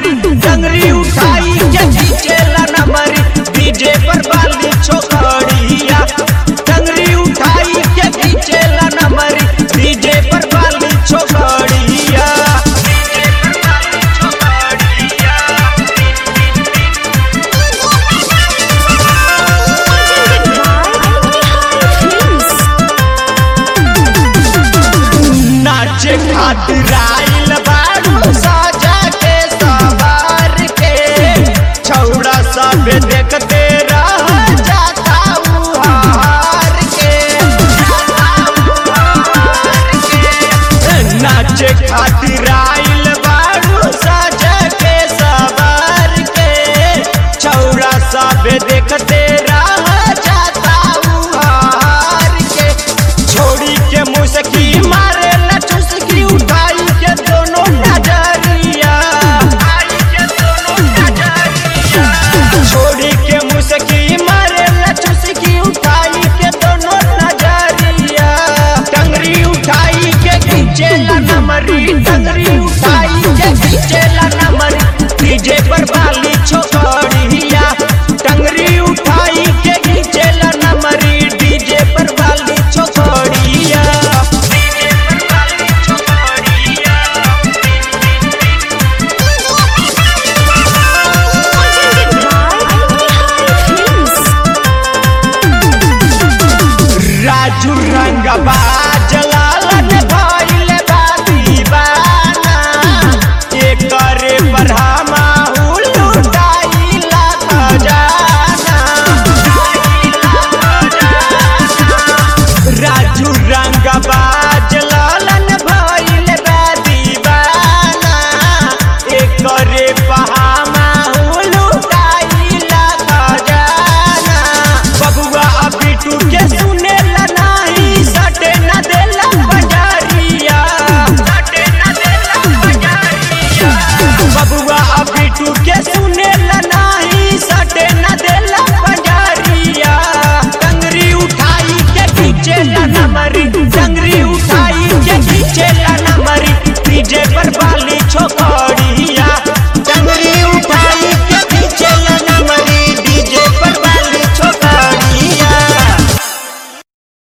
डंगरी उठाई के खींचेला नमरी डीजे पर बाली छोकड़िया डंगरी उठाई के खींचेला नमरी डीजे पर बाली छोकड़िया डीजे पर बाली छोकड़िया नाचे खातिर आइल बारू साजा के सवार के छौड़ा सब देखते रह जाता उहार के नाचे खातिर आइल बारू साजा के सवार के छौड़ा सब देखते रह जाता उहार के छोड़ी के मुसकी मारे ला चुसकी उठाई के दोनों नजरिया आई के दोनों नजरिया छोड़ी के मुसकी मारे ला चुसकी उठाई के दोनों नजरिया टंगरी उठाई के खींचे ला नमरी टंगरी उठाई के खींचे ला नमरी डीजे पर बाली छोकड़िया टंगरी उठाई के खींचे ला नमरी डीजे पर बाली छोकड़िया डीजे पर बाली छोकड़िया राजू रंगबा जलालन भइल बा दीवाना एकरे पर हमाहु लुटाइला खजाना राजू रंगबा जलालन भइल बा दीवाना एकरे पर